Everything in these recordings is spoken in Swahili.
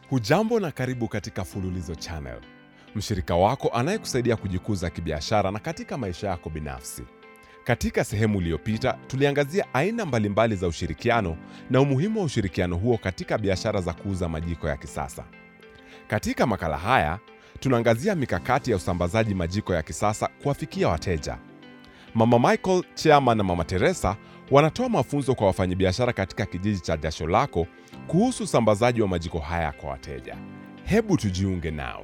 Hujambo na karibu katika Fululizo Channel, mshirika wako anayekusaidia kujikuza kibiashara na katika maisha yako binafsi. Katika sehemu iliyopita tuliangazia aina mbalimbali za ushirikiano na umuhimu wa ushirikiano huo katika biashara za kuuza majiko ya kisasa. Katika makala haya tunaangazia mikakati ya usambazaji majiko ya kisasa kuwafikia wateja. Mama Michael, Chairman na Mama Teresa wanatoa mafunzo kwa wafanyabiashara katika kijiji cha Jasho Lako kuhusu usambazaji wa majiko haya kwa wateja. Hebu tujiunge nao.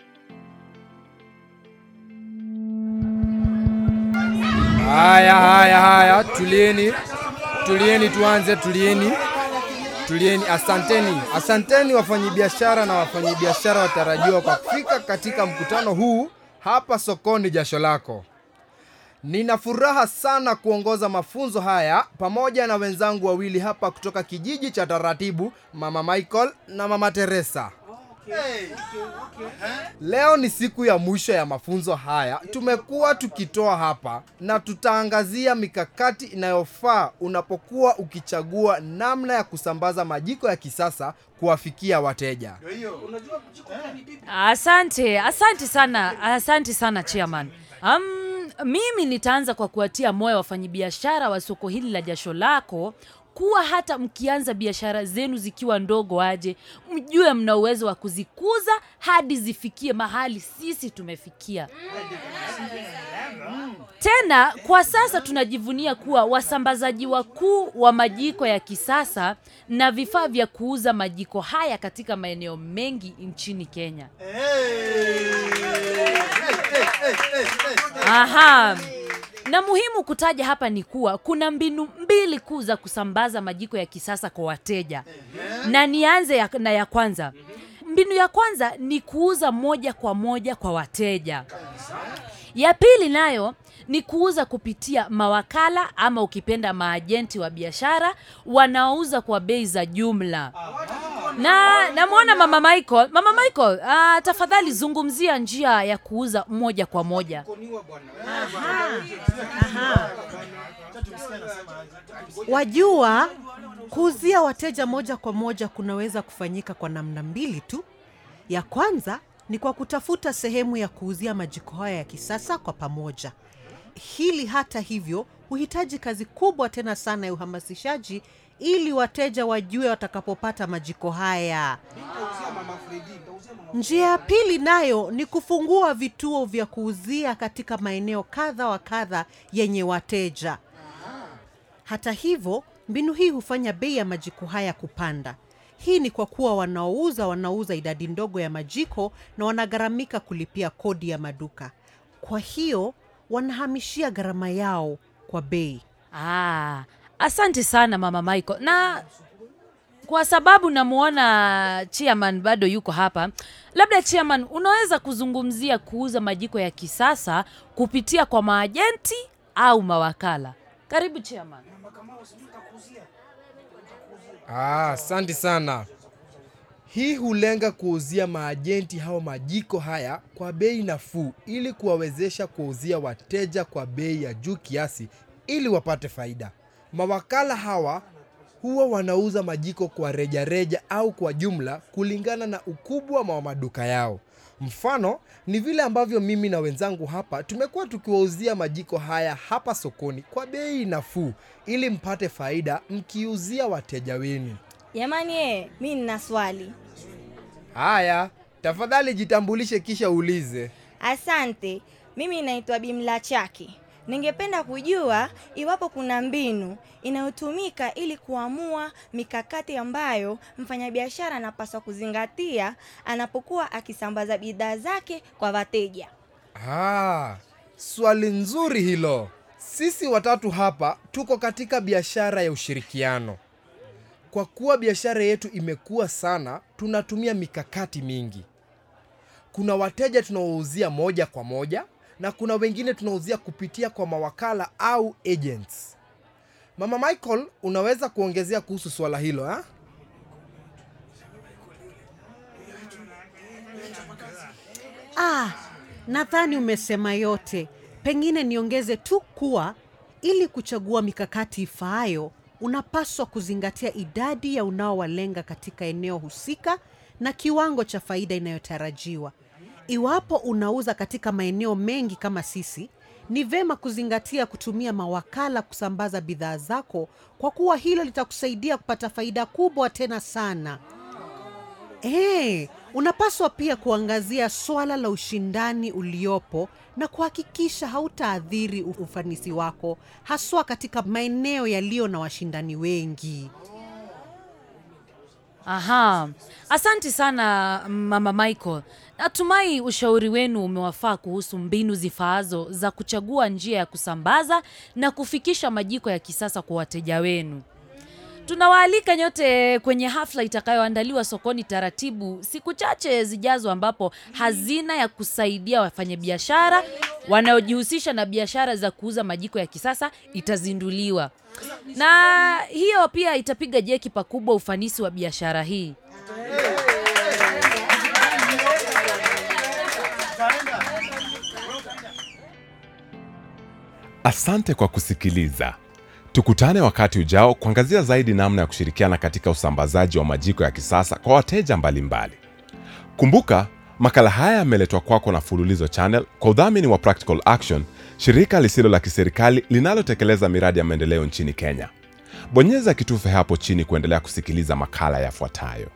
Haya, haya, haya, tulieni, tulieni, tuanze, tulieni, tulieni. Asanteni, asanteni wafanyabiashara na wafanyabiashara watarajiwa kwa kufika katika mkutano huu hapa sokoni Jasho Lako. Nina furaha sana kuongoza mafunzo haya pamoja na wenzangu wawili hapa kutoka kijiji cha Taratibu, Mama Michael na Mama Teresa. Leo ni siku ya mwisho ya mafunzo haya tumekuwa tukitoa hapa, na tutaangazia mikakati inayofaa unapokuwa ukichagua namna ya kusambaza majiko ya kisasa kuwafikia wateja. Asante, asante sana, asante sana chairman. Um, mimi nitaanza kwa kuwatia moyo wafanyabiashara wa soko hili la Jasho Lako kuwa hata mkianza biashara zenu zikiwa ndogo aje, mjue mna uwezo wa kuzikuza hadi zifikie mahali sisi tumefikia. Tena kwa sasa tunajivunia kuwa wasambazaji wakuu wa majiko ya kisasa na vifaa vya kuuza majiko haya katika maeneo mengi nchini Kenya. Aha. Na muhimu kutaja hapa ni kuwa kuna mbinu mbili kuu za kusambaza majiko ya kisasa kwa wateja. Na nianze ya, na ya kwanza. Mbinu ya kwanza ni kuuza moja kwa moja kwa wateja. Ya pili nayo ni kuuza kupitia mawakala ama ukipenda maajenti wa biashara wanaouza kwa bei za jumla. Na namwona Mama Michael, Mama Michael, ah, tafadhali zungumzia njia ya kuuza moja kwa moja. Wajua, kuuzia wateja moja kwa moja kunaweza kufanyika kwa namna mbili tu. Ya kwanza ni kwa kutafuta sehemu ya kuuzia majiko haya ya kisasa kwa pamoja. Hili hata hivyo huhitaji kazi kubwa tena sana ya uhamasishaji ili wateja wajue watakapopata majiko haya. Njia ya pili nayo ni kufungua vituo vya kuuzia katika maeneo kadha wa kadha yenye wateja. Hata hivyo, mbinu hii hufanya bei ya majiko haya kupanda. Hii ni kwa kuwa wanaouza wanauza idadi ndogo ya majiko na wanagharamika kulipia kodi ya maduka. Kwa hiyo wanahamishia gharama yao kwa bei. Ah, asante sana Mama Michael. Na kwa sababu namuona chairman bado yuko hapa, labda chairman, unaweza kuzungumzia kuuza majiko ya kisasa kupitia kwa maajenti au mawakala. Karibu chairman. Ah, asante sana. Hii hulenga kuuzia maajenti hao majiko haya kwa bei nafuu ili kuwawezesha kuwauzia wateja kwa bei ya juu kiasi ili wapate faida. Mawakala hawa huwa wanauza majiko kwa rejareja reja au kwa jumla kulingana na ukubwa wa maduka yao. Mfano ni vile ambavyo mimi na wenzangu hapa tumekuwa tukiwauzia majiko haya hapa sokoni kwa bei nafuu ili mpate faida mkiuzia wateja wenu. Jamani eh, mi nina swali. Haya, tafadhali jitambulishe kisha uulize. Asante, mimi naitwa Bimla Chaki. Ningependa kujua iwapo kuna mbinu inayotumika ili kuamua mikakati ambayo mfanyabiashara anapaswa kuzingatia anapokuwa akisambaza bidhaa zake kwa wateja. Ah, swali nzuri hilo. Sisi watatu hapa tuko katika biashara ya ushirikiano. Kwa kuwa biashara yetu imekuwa sana, tunatumia mikakati mingi. Kuna wateja tunaouzia moja kwa moja na kuna wengine tunauzia kupitia kwa mawakala au agents. Mama Michael, unaweza kuongezea kuhusu swala hilo ha? Ah, nadhani umesema yote. Pengine niongeze tu kuwa ili kuchagua mikakati ifaayo, unapaswa kuzingatia idadi ya unaowalenga katika eneo husika na kiwango cha faida inayotarajiwa. Iwapo unauza katika maeneo mengi kama sisi, ni vema kuzingatia kutumia mawakala kusambaza bidhaa zako, kwa kuwa hilo litakusaidia kupata faida kubwa tena sana. Eh, unapaswa pia kuangazia swala la ushindani uliopo na kuhakikisha hautaathiri u- ufanisi wako, haswa katika maeneo yaliyo na washindani wengi. Aha, asante sana mama Michael. Natumai ushauri wenu umewafaa kuhusu mbinu zifaazo za kuchagua njia ya kusambaza na kufikisha majiko ya kisasa kwa wateja wenu. Tunawaalika nyote kwenye hafla itakayoandaliwa sokoni taratibu siku chache zijazo, ambapo hazina ya kusaidia wafanyabiashara wanaojihusisha na biashara za kuuza majiko ya kisasa itazinduliwa, na hiyo pia itapiga jeki pakubwa ufanisi wa biashara hii. Asante kwa kusikiliza. Tukutane wakati ujao kuangazia zaidi namna ya kushirikiana katika usambazaji wa majiko ya kisasa kwa wateja mbalimbali. Kumbuka, makala haya yameletwa kwako na Fululizo Channel kwa udhamini wa Practical Action, shirika lisilo la kiserikali linalotekeleza miradi ya maendeleo nchini Kenya. Bonyeza kitufe hapo chini kuendelea kusikiliza makala yafuatayo.